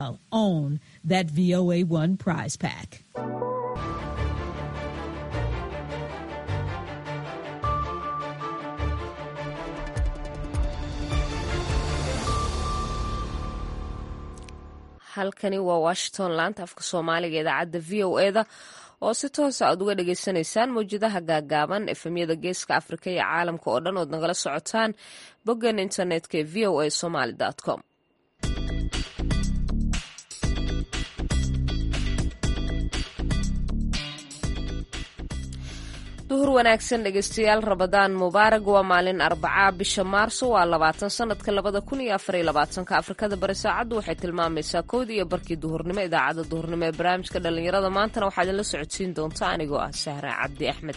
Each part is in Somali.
own that VOA1 prize pack. halkani waa washington laanta afka soomaaliga idaacadda v o e da oo si toosa aad uga dhagaysanaysaan mawjadaha gaagaaban efemyada geeska afrika iyo caalamka oo dhan ood nagala socotaan boggan internetka ee v o a somaly com duhur wanaagsan dhegeystayaal rabadaan mubaarag waa maalin arbacaa bisha maarso waa labaatan sanadka labada kun iyo afariyo labaatanka afrikada bari saacaddu waxay tilmaamaysaa koodii iyo barkii duhurnimo idaacadda duhurnimo ee barnaamijka dhallinyarada maantana waxaad idinla socodsiin doonta anigoo ah sahra cabdi axmed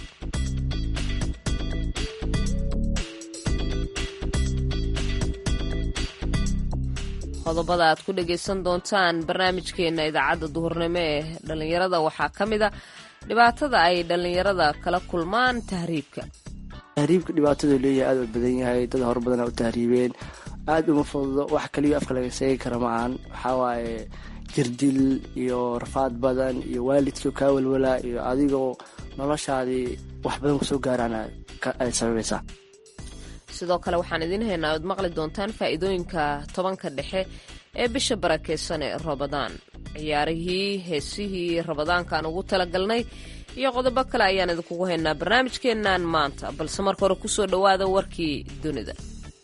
qodobada aad ku dhagaysan doontaan barnaamijkeena idaacadda duhurnimo ee dhallinyarada waxaa ka mid a dhibaatada ay dhallinyarada kala kulmaan tahriibka tahriibka dhibaatadu leeyahay aada u badan yahay dad hor badana u tahriibeen aada uma fududo wax kaliyo afka laga seegi kara ma-aan waxaa waaye jirdil iyo rafaad badan iyo waalidkii kaa walwalaa iyo adigoo noloshaadii wax badan kusoo gaaraan ay sababaysaa sidoo kale waxaan idiin haynaa ood maqli doontaan faa'iidooyinka tobanka dhexe ee bisha barakeysan ee rabadaan ciyaarihii heesihii rabadaankaan ugu talagalnay iyo qodobo kale ayaan idinkugu haynaa barnaamijkeennan maanta balse marka hore kusoo dhowaada warkii dunida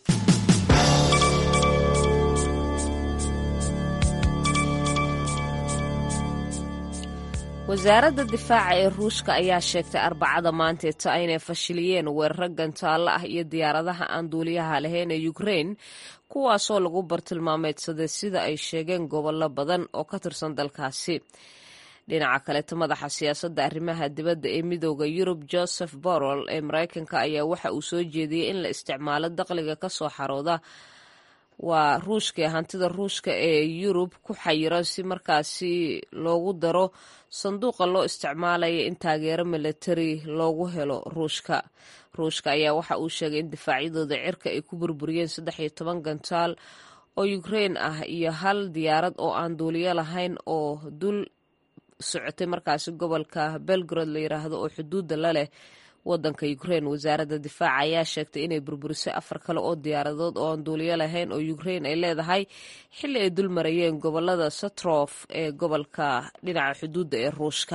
wasaaradda difaaca ee ruushka ayaa sheegtay arbacada maanteeta inay fashiliyeen weeraro gantaallo ah iyo diyaaradaha aan duuliyaha lahayn ee ukrein kuwaasoo lagu bartilmaameedsaday sida ay sheegeen gobollo badan oo ka tirsan dalkaasi dhinaca kaleeta madaxa siyaasadda arrimaha dibadda ee midooda yurub joseph borrell ee mareykanka ayaa waxa uu soo jeediyey in la isticmaalo daqliga kasoo xarooda waa ruushka ee hantida ruushka ee yurub ku xayiran si markaasi loogu daro sanduuqa loo isticmaalaya in taageero militari loogu helo ruushka ruushka ayaa waxa uu sheegay in difaacyadooda cirka ay ku burburiyeen saddex iyo toban gantaal oo ukrein ah iyo hal diyaarad oo aan duuliyo lahayn oo dul socotay markaasi gobolka belgrod la yiraahdo oo xuduudda la leh wadanka ukrein wasaaradda difaaca ayaa sheegtay inay burburisay afar kale oo diyaaradood oo aan duuliyo lahayn oo ukrein ay leedahay xilli ay dul marayeen gobolada satrof ee gobolka dhinaca xuduudda ee ruushka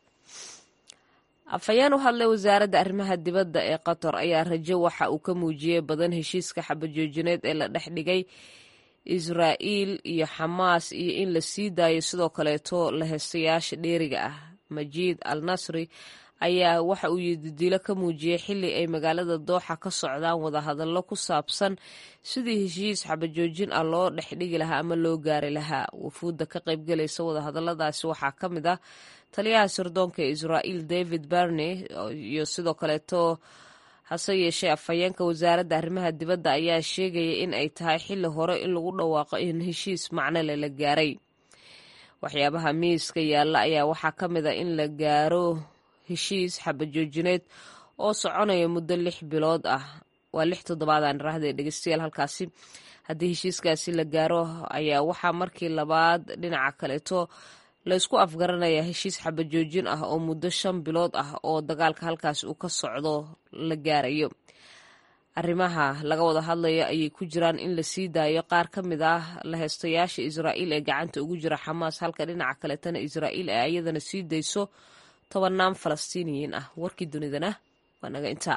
afhayeen u hadlay wasaaradda arrimaha dibadda ee qatar ayaa rajo waxa uu ka muujiyey badan heshiiska xabajoojineed ee la dhex dhigay israa'iil iyo xamaas iyo in la sii daayo sidoo kaleeto laheystayaasha dheeriga ah majiid al nasri ayaa waxa uu yididilo ka muujiyey xilli ay magaalada dooxa ka socdaan wadahadallo ku saabsan sidii heshiis xabajoojin ah loo dhexdhigi lahaa ama loo gaari lahaa wufuudda ka qaybgalaysa wadahadalladaasi waxaa ka mid ah taliyaha sirdoonka ee israa'iil david barney iyo sidoo kaleeto hase yeeshee afhayeenka wasaaradda arrimaha dibadda ayaa sheegaya in ay tahay xilli hore in lagu dhawaaqo in heshiis macnole la gaaray waxyaabaha miiska yaalla ayaa waxaa ka mid a in la gaaro heshiis xabajoojineed oo soconaya muddo lix bilood ah waa lix toddobaadaan raahday dhegeystayaal halkaasi haddii heshiiskaasi la gaaro ayaa waxaa markii labaad dhinaca kaleeto laysku afgaranaya heshiis xabajoojin ah oo muddo shan bilood ah oo dagaalka halkaasi uu ka socdo la gaarayo arrimaha laga wada hadlayo ayay ku jiraan in la sii daayo qaar ka mid ah laheystayaasha israa'iil ee gacanta ugu jira xamaas halka dhinaca kaleetana israa'iil ay ayadana sii dayso tobanaan falastiiniyiin ah warkii dunidana waa naga intaa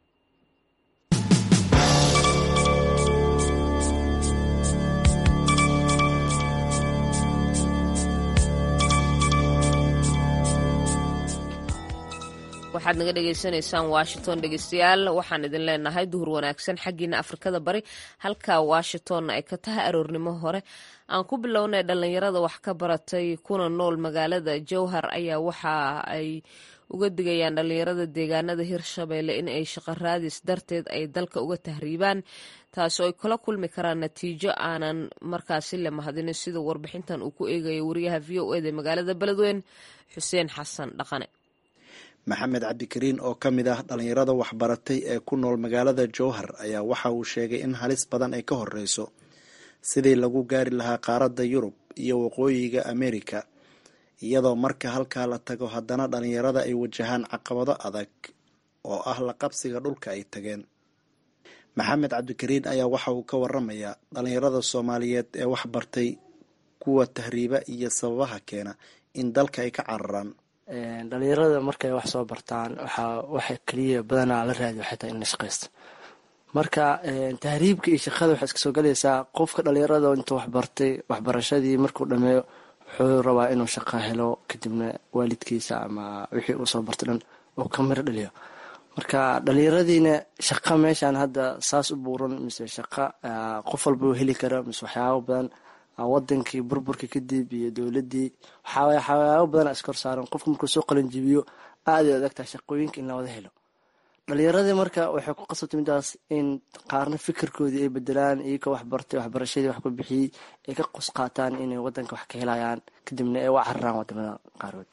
waxaad naga dhagaysanaysaan washington dhegeystayaal waxaan idin leenahay duhur wanaagsan xaggiina afrikada bari halka washingtonna ay ka tahay aroornimo hore aan ku bilownay dhallinyarada wax ka baratay kuna nool magaalada jowhar ayaa waxa ay uga digayaan dhallinyarada deegaanada hirshabeelle in ay shaqo raadis darteed ay dalka uga tahriibaan taasoo ay kula kulmi karaan natiijo aanan markaasi la mahadinin sida warbixintan uu ku eegayo wariyaha v o eda magaalada beledweyn xuseen xasan dhaqane maxamed cabdikariin oo ka mid ah dhallinyarada waxbaratay ee ku nool magaalada jowhar ayaa waxa uu sheegay in halis badan ay ka horeyso sidii lagu gaari lahaa qaaradda yurub iyo waqooyiga amerika iyadoo marka halkaa la tago haddana dhalinyarada ay wajahaan caqabado adag oo ah la qabsiga dhulka ay tageen maxamed cabdikariin ayaa waxa uu ka waramayaa dhalinyarada soomaaliyeed ee wax bartay kuwa tahriiba iyo sababaha keena in dalka ay ka cararaan dhalinyarada markay wax soo bartaan waxaa waxa keliya badanaa la raadi waxay tahay in la shaqaysto marka tahriibka iyo shaqada waxay iska soo galaysaa qofka dhalinyarada intuu waxbartay waxbarashadii markuu dhameeyo wuxuu rabaa inuu shaqo helo kadibna waalidkiisa ama wixii uu soo bartay dhan uu ka miro dhaliyo marka dhalinyaradiina shaqa meeshaan hadda saas u buuran mise shaqa qof walba uu heli karo mise waxyaabo badan wadankii burburkii kadib iyo dowladii waxyaabo badan iskor saaran qofka markuu soo qalanjibiyo aad ay adagtahay shaqooyinka in lawada helo dhalinyaradii marka waxay ku qasabtay midaas in qaarna fikirkoodii ay bedelaan iyagoo waxbartay waxbarashadii wax ku bixiyey ay ka qos qaataan inay wadanka wax ka helayaan kadibna ay u cararaan wadamada qaarkood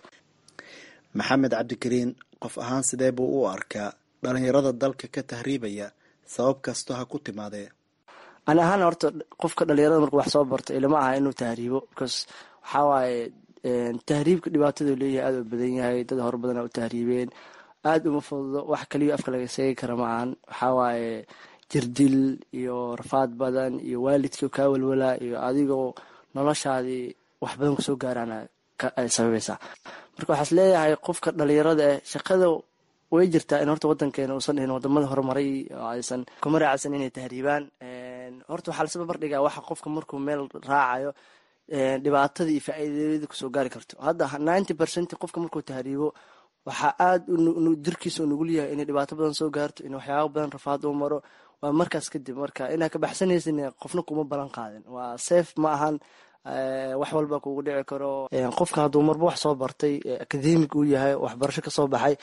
maxamed cabdikariin qof ahaan sidee buu u arkaa dhalinyarada dalka ka tahriibaya sabab kastoo ha ku timaadee ani ahaan horta qofka dhalinyarada markuu wax soo barto ilama aha inuu tahriibo because waxaa waaye tahriibka dhibaatadu leeyahay aada u badan yahay dad hore badana u tahriibeen aada uma fududo wax kaliya afka laga seegi kara ma ahan waxaa waaye jirdil iyo rafaad badan iyo waalidkii kaa walwalaa iyo adigoo noloshaadii wax badan kusoo gaaraan ay sababaysaa marka waxaas leeyahay qofka dhalinyarada eh shaqada way jirtaa in horta wadankeena uusan dhihin wadamada horumaray oo aysan kuma raacsan inay tahriibaan horta waxaa lasaba bardhigaa waxa qofka markuu meel raacayo dhibaatadii iyo faa-iidada kusoo gaari karto hadda ninety percent qofka markuu tahriibo waxaa aada jirkiisa u nugul yahay inay dhibaato badan soo gaarto in waxyaabo badan rafaad uu maro waa markaas kadib marka inaa ka baxsanaysin qofna kuma balan qaadin waa safe ma ahan wax walba kugu dhici karo qofka hadduu marba wax soo bartay academic uu yahay waxbarasho kasoo baxay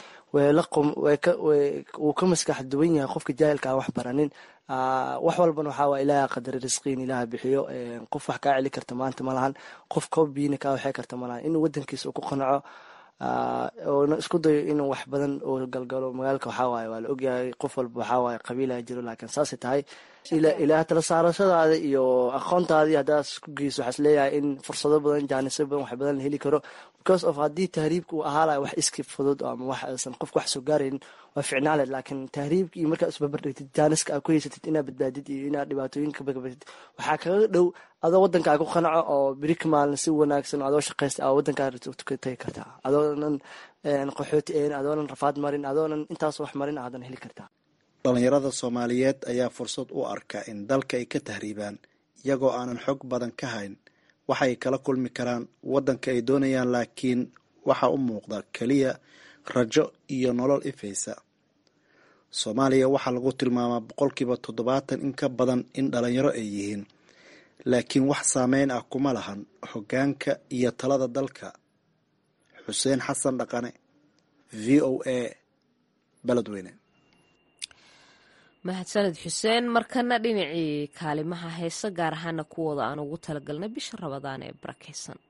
wuu ka maskax duwan yahay qofka jaahilka aan wax baranin wax walbana waxaa waa ilaaha qadari risqiin ilaaha bixiyo qof wax kaa celi karta maanta malahan qof kobiina kaa waxay karta malahan inuu wadankiisa uu ku qanaco oona isku dayo inuu wax badan oo galgalo magaalka waxaa waaye waa la ogyahay qof walba waxaa waaye qabiilaha jiro laakiin saasay tahay ilaah tala saarashadaada iyo aqoontaadii haddaad isku geyso waxaas leeyahay in fursado badan jaanisyo badan wax badan la heli karo because of haddii tahriibka uu ahaalayo wax iski fudud ama wax aysan qofka wax soo gaaraynin waa ficnaale laakiin tahriibka iyo markaad isbabardhigtid jaaniska aad ku haysatid inaad badbaadid iyo inaad dhibaatooyinka bagabatid waxaa kaga dhow adoo wadankaa ku qanaco oo berika maalin si wanaagsan adoo shaqaysta a wadankaa tagi kartaa adoonan qaxooti een adoonan rafaad marin adoonan intaas wax marin aadan heli kartaa dhalinyarada soomaaliyeed ayaa fursad u arka in dalka ay ka tahriibaan iyagoo aanan xog badan ka hayn waxay kala kulmi karaan waddanka ay doonayaan laakiin waxaa u muuqda keliya rajo iyo nolol ifaysa soomaaliya waxaa lagu tilmaamaa boqolkiiba toddobaatan in ka badan in dhalinyaro ay yihiin laakiin wax saameyn ah kuma lahan hoggaanka iyo talada dalka xuseen xasan dhaqane v o a beledweyne mahadsaned xuseen markana dhinacii kaalimaha heese gaar ahaana kuwooda aan ugu talagalnay bisha rabadaan ee barakaysan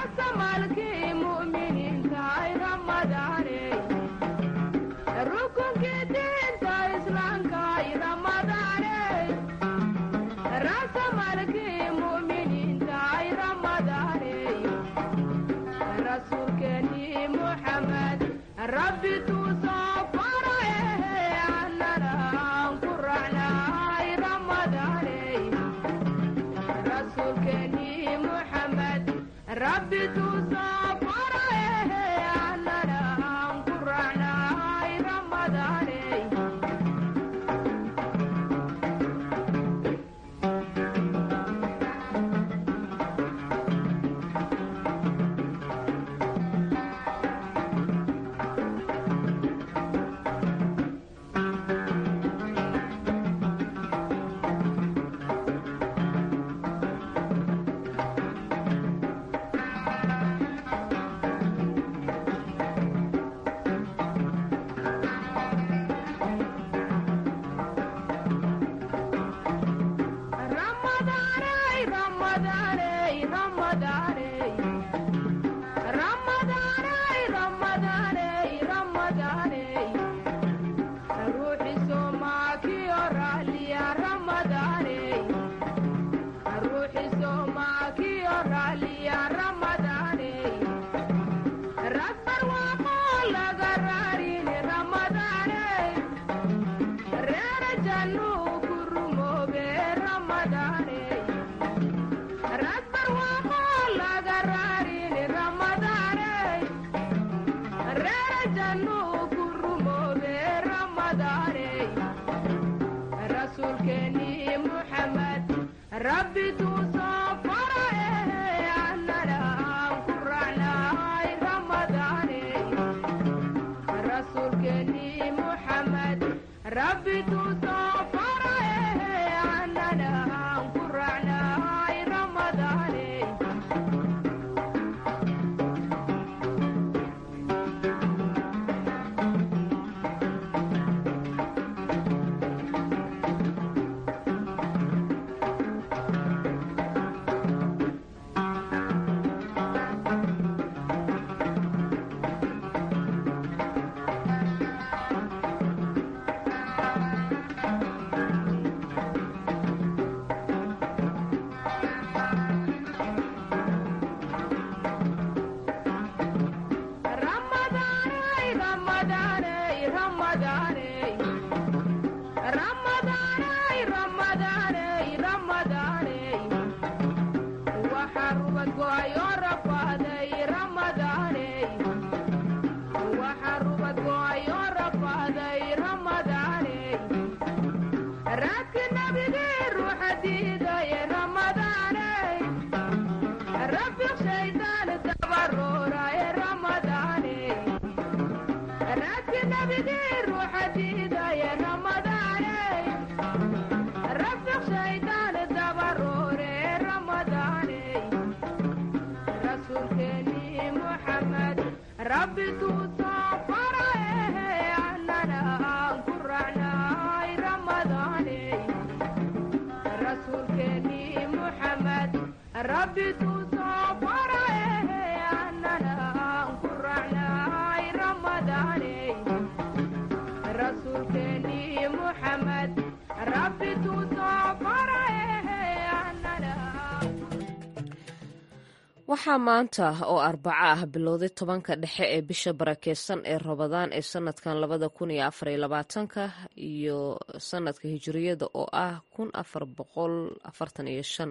waxaa maanta oo arbaco ah bilowday tobanka dhexe ee bisha barakeysan ee rabadaan ee sanadkan labada kun iyo afariyo labaatanka iyo sanadka hijiriyada oo ah kun afar boqol afartan iyo shan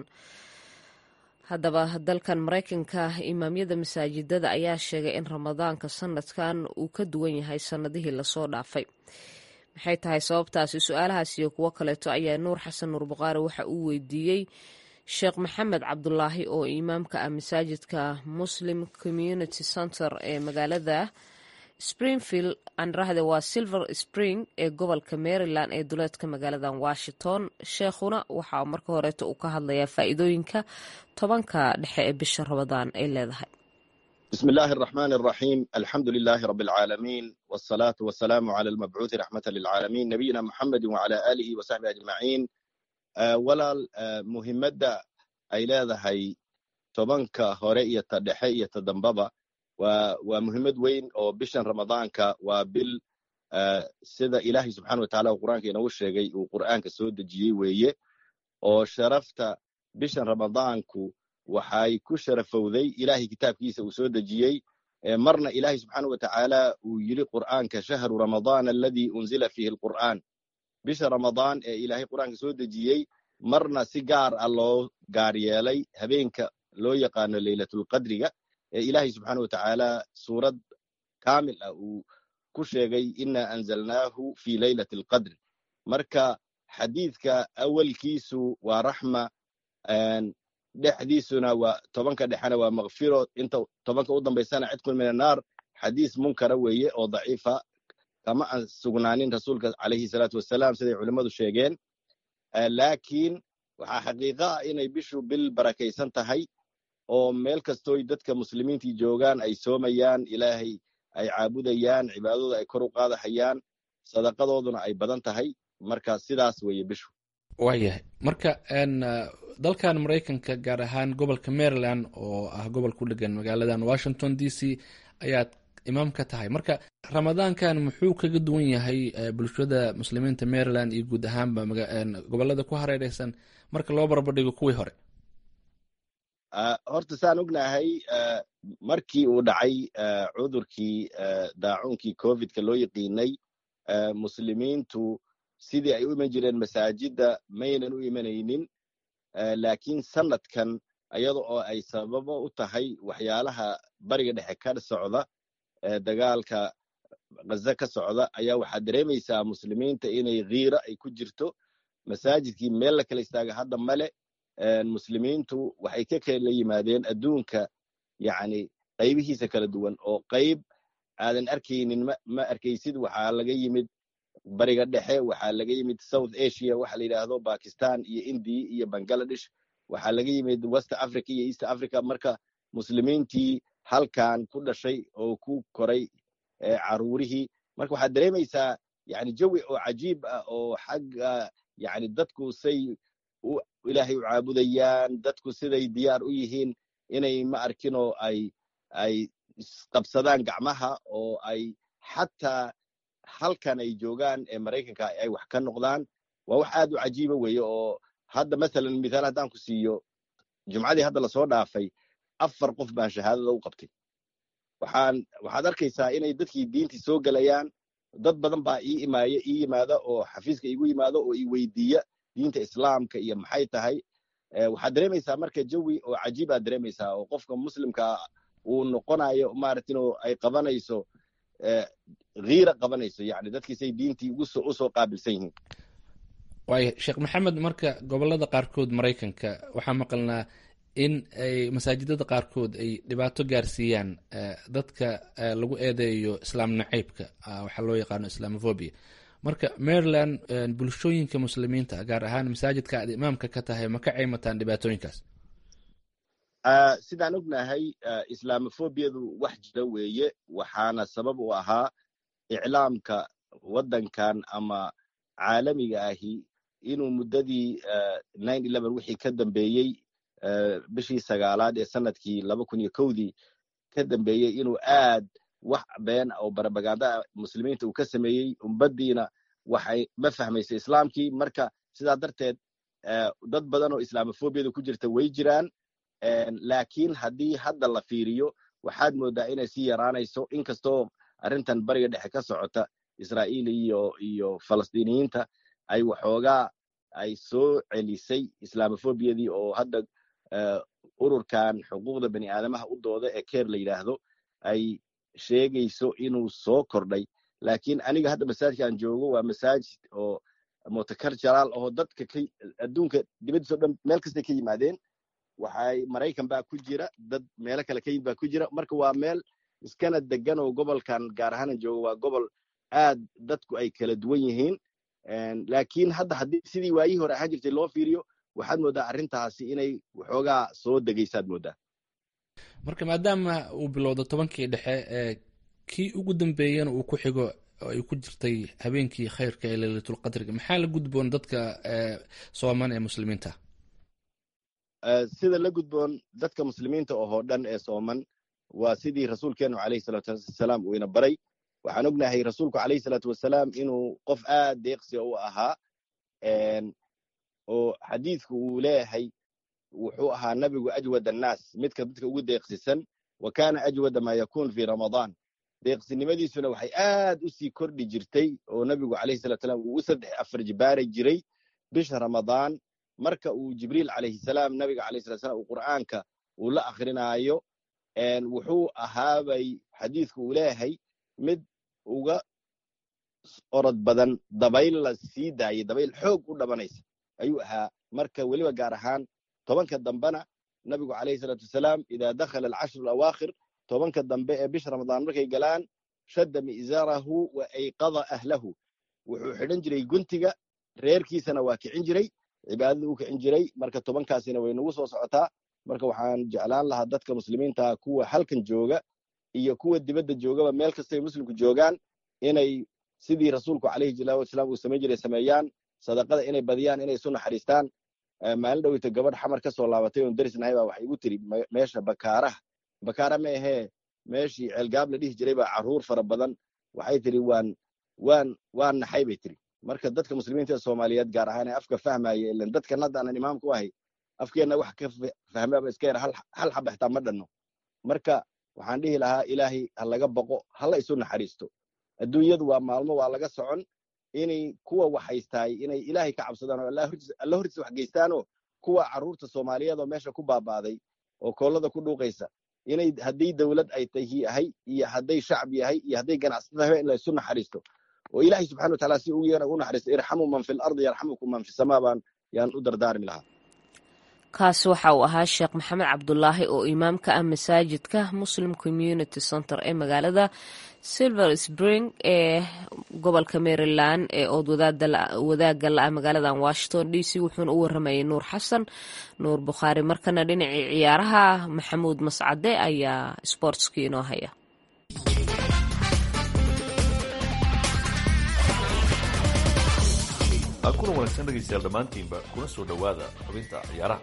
haddaba dalkan mareykanka imaamyada masaajidada ayaa sheegay in ramadaanka sanadkan uu ka duwan yahay sanadihii lasoo dhaafay maxay tahay sababtaasi su-aalahaas iyo kuwo kaleeto ayaa nuur xasan nuur buqaari waxa uu weydiiyey sheekh maxamed cabdulaahi oo imaamka ah masaajidka muslim community center ee magaalada springfield anrahde waa silver spring ee gobolka maryland ee duleedka magaalada washington sheekhuna waxa marka horeeto uu ka hadlayaa faa'iidooyinka tobanka dhexe ee bisha rabadaan ay leedahay بسم الله الرحمن الرحيم الحمد لله رب العالمين والصلاة والسلام على المبعوث رحمة للعالمين نبينا محمد وعلى آله وصحبه أجمعين walaal muhimadda ay leedahay tobanka hore iyo ta dhexe iyo ta dambaba waa waa muhiimad weyn oo bishan ramadaanka waa bil sida ilaahay subxana wa tacala uu qur'aanka inoogu sheegay uu qur'aanka soo dejiyey weeye oo sharafta bishan ramadaanku waxay ku sharafowday ilaahay kitaabkiisa uu soo dejiyey marna ilaahay subxaana wa tacaala uu yidhi qur'aanka shahru ramadaan aladii unzila fiihi alqur'aan bisha ramadaan ee ilaahay qur'aanka soo dejiyey marna si gaar ah loo gaar yeelay habeenka loo yaqaano leylatulqadriga ee ilaahay subxaana wa tacaala suurad kaamil ah uu ku sheegay ina anzalnaahu fi leylati alqadri marka xadiidka awalkiisu waa raxma dhexdiisuna waa tobanka dhexena waa makfiro inta tobanka u dambaysana cidkun min annaar xadiis munkara weeye oo daciifa kama aan sugnaanin rasuulka calayhi salaatu wasalaam siday culimmadu sheegeen laakiin waxaa xaqiiqa ah inay bishu bil barakaysan tahay oo meel kastooy dadka muslimiintii joogaan ay soomayaan ilaahay ay caabudayaan cibaadadooda ay kor u qaadahayaan sadaqadooduna ay badan tahay marka sidaas weeye bishu waayahay marka dalkan maraykanka gaar ahaan gobolka maryland oo ah gobol ku dhegan magaaladan washington d c ayaad imaam ka tahay marka ramadaankan muxuu kaga duwan yahay bulshada muslimiinta maryland iyo guud ahaanba gobolada ku hareereysan marka loo barbardhigo kuwii hore horta saan ognahay markii uu dhacay cudurkii daacuunkii covidka loo yaqiinay muslimiintu sidii ay u iman jireen masaajidda maynan u imanaynin laakiin sanadkan iyada oo ay sababo u tahay waxyaalaha bariga dhexe ka socda dagaalka ghaza ka socda ayaa waxaad dareemaysaa muslimiinta inay khiira ay ku jirto masaajidkii meel la kala istaaga hadda male muslimiintu waxay ka kala yimaadeen adduunka yacni qaybihiisa kala duwan oo qayb aadan arkaynin ma arkaysid waxaa laga yimid bariga dhexe waxaa laga yimid south asia waxa la yidhaahdo bakistan iyo indiya iyo bangaladesh waxaa laga yimid west africa iyo east africa marka muslimiintii halkan ku dhashay oo ku koray caruurihii marka waxaad dareemaysaa yani jawi oo cajiib ah oo xagga yani dadku say ilaahay u caabudayaan dadku siday diyaar u yihiin inay ma arkinoo ay ay isqabsadaan gacmaha oo ay xataa halkan ay joogaan ee maraykanka ay wax ka noqdaan waa wax aad u cajiiba weeye oo hadda masalan mithaal haddaan ku siiyo jumcadii hadda lasoo dhaafay afar qof baan shahaadada u qabtay waxaan waxaad arkaysaa inay dadkii diintii soo gelayaan dad badan baa ii imaaya ii yimaada oo xafiiska igu yimaado oo ii weydiiya diinta islaamka iyo maxay tahay waxaad dareemaysaa marka jawi oo cajiib aad dareemaysaa oo qofka muslimka uu noqonayo maaragtin oo ay qabanayso hiira qabanayso yani dadkiisay diintii usoo qaabilsan yihiin waaya sheekh maxamed marka gobolada qaarkood maraykanka waxaa maqalnaa in ay masaajidada qaarkood ay dhibaato gaarsiiyaan dadka lagu eedeeyo islaam nacaybka waxaa loo yaqaano islamofobia marka maryland bulshooyinka muslimiinta gaar ahaan masaajidka aad imaamka ka tahay ma ka caymataan dhibaatooyinkaas sidaan ognahay islamofobiyadu wax jira weeye waxaana sabab u ahaa iclaamka waddankan ama caalamiga ahi inuu muddadii wixii ka dambeeyey bishii sagaalaad ee sanadkii laba kun iyo kowdii ka dambeeyey inuu aad wax been oo barabaganda muslimiinta uu ka sameeyey umbaddiina waxay ma fahmaysa islaamkii marka sidaa darteed dad badan oo islamofobiyada ku jirta way jiraan laakiin haddii hadda la fiiriyo waxaad moodaa inay sii yaraanayso inkastoo arrintan bariga dhexe ka socota israa'iil iyo iyo falastiiniyiinta ay waxoogaa ay soo celisay islamofobiyadii oo hadda ururkan xuquuqda bani aadamaha u dooda ee keer la yidhaahdo ay sheegayso inuu soo kordhay laakiin aniga hadda masaajidkaan joogo waa masaajid oo motocarjaraal oo dadka adduunka dibaddiisao dhan meel kastay ka yimaadeen waxay maraykan baa ku jira dad meelo kale ka yimid baa ku jira marka waa meel iskana degan oo gobolkan gaar ahaanan joogo waa gobol aad dadku ay kala duwan yihiin laakiin hadda haddii sidii waayihii hore ahaan jirtay loo fiiriyo waxaad mooddaa arrintaasi inay waxoogaa soo degaysaad mooddaa marka maadaama uu bilowdo tobankii dhexe ee kii ugu dambeeyana uu ku xigo oo ay ku jirtay habeenkii khayrka ee leylatulqadriga maxaa la gudboon dadka sooman ee muslimiinta sida la gudboon dadka muslimiinta ohoo dhan ee sooman waa sidii rasuulkeenu calayhi salaatu wasalaam uu ina baray waxaan ognahay rasuulku calayhi salaatu wasalaam inuu qof aad deeqsi u ahaa oo xadiidku uu leeyahay wuxuu ahaa nabigu ajwad annaas midka dadka ugu deeqsisan wa kaana ajwada maa yakuun fii ramadaan deeqsinimadiisuna waxay aad u sii kordhi jirtay oo nabigu calayhi salatu salaam uu u saddex afar jibaari jiray bisha ramadaan marka uu jibriil calayhi salaam nabiga calayhi salatu salam uu qur'aanka uu la akrinaayo wuxuu ahaabay xadiidku uu leeyahay mid uga orod badan dabayl la sii daayay dabayl xoog u dhabanaysa ayuu ahaa marka weliba gaar ahaan tobanka dambena nabigu calayhi salaatu wasalaam idaa dakhala alcashru alawaakhir tobanka dambe ee bisha ramadaan markay galaan shadda mi'zaarahu wa ayqada ahlahu wuxuu xidhan jiray guntiga reerkiisana waa kicin jiray cibaadada u kicin jiray marka tobankaasina way nagu soo socotaa marka waxaan jeclaan lahaa dadka muslimiinta kuwa halkan jooga iyo kuwa dibadda joogaba meel kastay muslimku joogaan inay sidii rasuulku calayhi salaatu wasalaam uu samayn jiray sameeyaan sadaqada inay badiyaan inay isu naxariistaan maalin dhoweyta gabadh xamar ka soo laabatay oon darisnahay baa waxay igu tiri meesha bakaaraha bakaara ma ahee meeshii ceelgaab la dhihi jiray baa carruur fara badan waxay tiri waan waan waan naxay bay tiri marka dadka muslimiinta ee soomaaliyeed gaar ahaan ee afka fahmaya ilan dadkan hadda aanan imaamku ahay afkeenna wax ka fahmaaba iska yar hal xaba xitaa ma dhanno marka waxaan dhihi lahaa ilaahay ha laga boqo hala isu naxariisto adduunyadu waa maalmo waa laga socon inay kuwa wax haystaay inay ilaahay ka cabsadaan oo alla hortiisa wax geystaanoo kuwa carruurta soomaaliyeed oo meesha ku baaba'day oo koolada ku dhuuqaysa inay haddii dawlad ay tahay iyo hadday shacab yahay iyo hadday ganacsata tahay in la isu naxariisto oo ilaahay subxana wa taala si ugu yeera u naxariisto irxamu man fi lardi yarxamukum man fi samaa baan yaan u dardaarmi lahaa kaasi waxa uu ahaa sheekh maxamed cabdulaahi oo imaamka ah masaajidka muslim community center ee magaalada silver spring ee gobolka maryland ee ood wadaagga la-a magaaladan washington d c wuxuuna u waramayay nuur xasan nuur bukhaari markana dhinacii ciyaaraha maxamuud mascade ayaa sboortskii inoo haya kuna wanaagsan dhegaystayaal dhammaantiinba kuna soo dhowaada xubinta ciyaaraha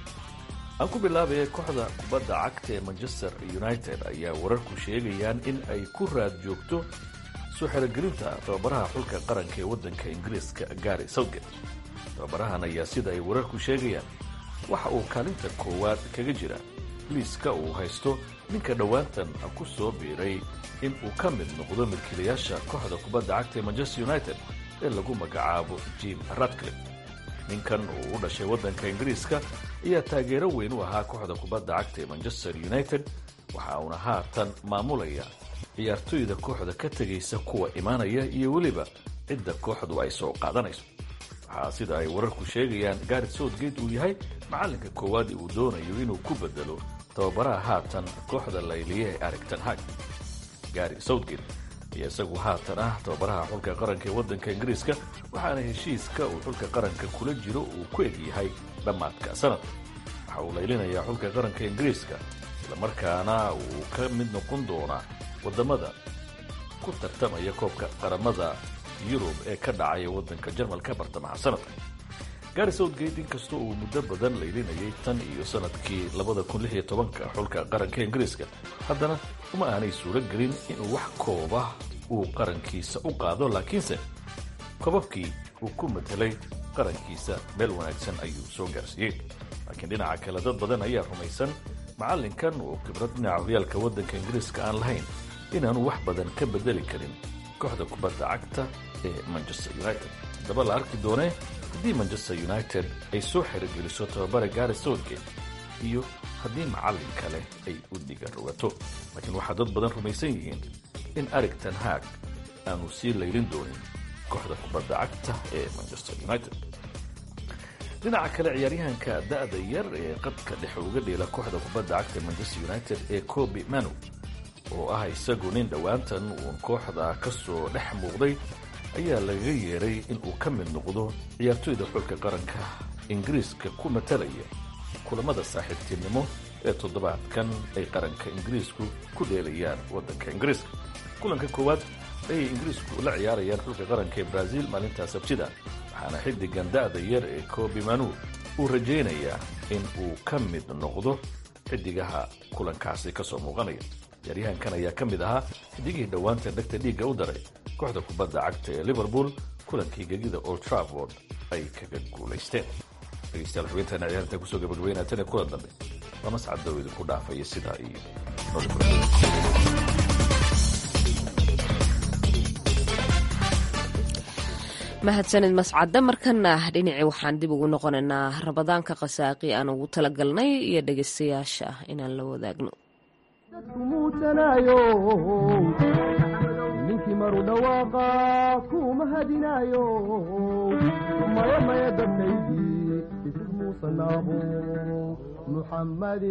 aan ku bilaabaya kooxda kubadda cagta ee manchester united ayaa wararku sheegayaan in ay ku raad joogto soo xerogelinta tababaraha xulka qaranka ee waddanka ingiriiska gary southgate tababarahan ayaa sida ay wararku sheegayaan waxa uu kaalinta koowaad kaga jira liiska uu haysto ninka dhowaantan ku soo biiray in uu ka mid noqdo milkiilayaasha kooxda kubadda cagta ee manchester united ee lagu magacaabo jim radcliffe ninkan uu u dhashay waddanka ingiriiska ayaa taageero weyn u ahaa kooxda kubadda cagta ee manchester united waxa uuna haatan maamulaya ciyaartoyda kooxda ka tegaysa kuwa imaanaya iyo weliba cidda kooxdu ay soo qaadanayso waxaa sida ay wararku sheegayaan gaari southgate uu yahay macallinka koowaad uu doonayo inuu ku bedelo tababaraha haatan kooxda layliya ee arigton hag gary southgate ayaa isagu haatan ah tababaraha xulka qaranka ee waddanka ingiriiska waxaana heshiiska uu xulka qaranka kula jiro uu ku egyahay dhammaadka sanadka waxa uu laylinayaa xulka qaranka ingiriiska islamarkaana uu ka mid noqon doonaa waddamada ku tartamaya koobka qaramada yurub ee ka dhacaya waddanka jarmalka bartamaha sanadka gari southgate inkastoo uu muddo badan laylinayay tan iyo sanadkii labada kun lix iyo tobanka xulka qaranka ingiriiska haddana uma aanay suuro gelin inuu wax kooba uu qarankiisa u qaado laakiinse kobabkii uu ku matelay qarankiisa meel wanaagsan ayuu soo gaarsiiyey laakiin dhinaca kale dad badan ayaa rumaysan macallinkan oo khibrad dhinaca horyaalka waddanka ingiriiska aan lahayn inaanu wax badan ka bedeli karin kooxda kubadda cagta ee manchester united haddaba la arki doonee haddii manchester united ay soo xerogeliso tababare gaari southgate iyo haddii macallin kale ay u diga rogato laakiin waxaa dad badan rumaysan yihiin in arigton haag aanu sii laylin doonin kooxda kubadda cagta ee manchester united dhinaca kale ciyaaryahanka da'da yar ee qadka dhexe uga dheela kooxda kubadda cagta ee manchester united ee cobi manu oo ah isagu nin dhowaantan uun kooxda ka soo dhex muuqday ayaa lagaga yeeray inuu ka mid noqdo ciyaartoyda xulka qaranka ingiriiska ku matalaya kulamada saaxiibtinimo ee toddobaadkan ay qaranka ingiriisku ku dheelayaan waddanka ingiriiska kulanka koowaad ayay ingiriisku la ciyaarayaan xulka qaranka ee brazil maalintaa sabtida waxaana xiddigan da'da yar ee cobi manu uu rajaynayaa in uu ka mid noqdo xidigaha kulankaasi ka soo muuqanaya ciyaaryahankan ayaa ka mid ahaa xidigihii dhowaanta dhegta dhiigga u daray kooxda kubadda cagta ee liverpool kulankii gegida old trafford ay kaga guulaysteen dhegeystayaal xubintaena ciyaarta kusoo gabagabeynaa tan kulan dambe waa mascad dow idinku dhaafaya sidaa iyo mahadsanid mascadda markana dhinacii waxaan dib ugu noqonaynaa rabadaanka khasaaqi aan ugu talagalnay iyo dhegaystayaasha inaan la wadaagno ninkii maru dhawaaqa kuma hadinaayo maya maya dadkaydii isig muusanaabo muxammad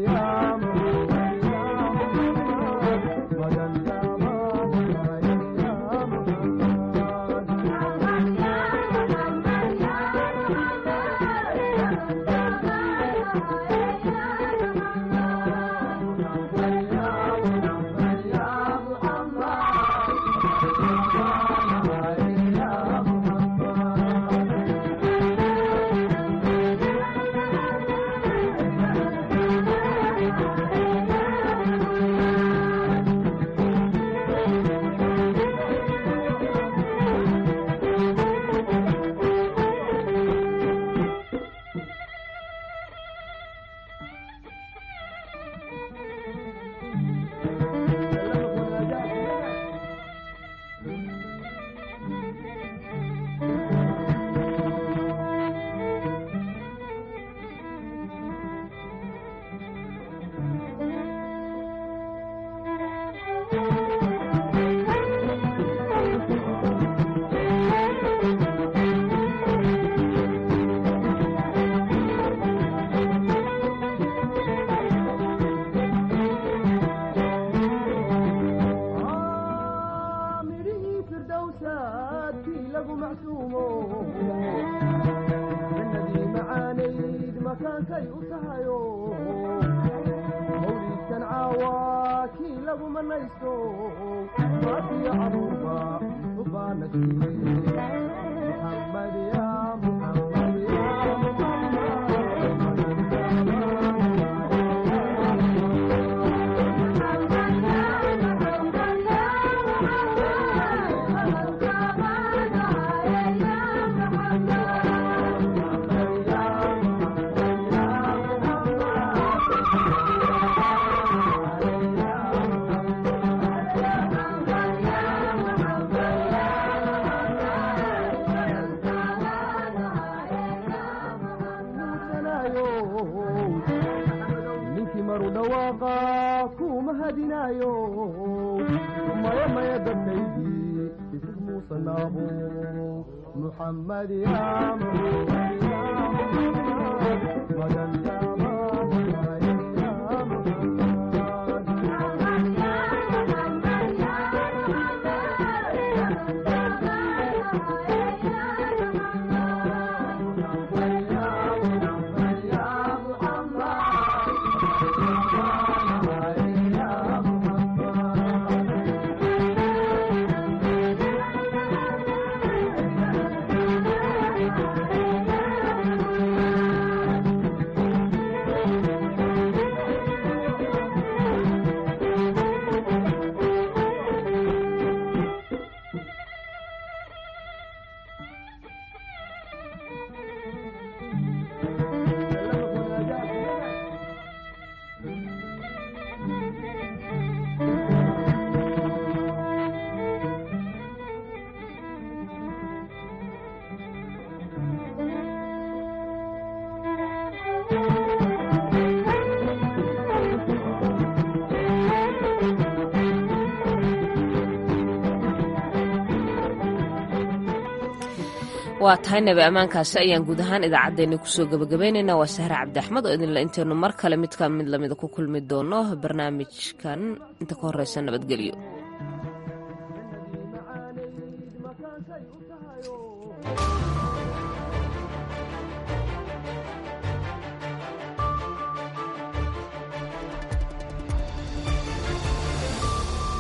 waa tahay nabi ammaankaasi ayaan guud ahaan idaacaddeenni kusoo gabagabaynaynaa waa sahre cabdi axmed oo idinle intaynu mar kale midka mid lamida ku kulmi doono barnaamijkan inta ka horreysa nabadgelyo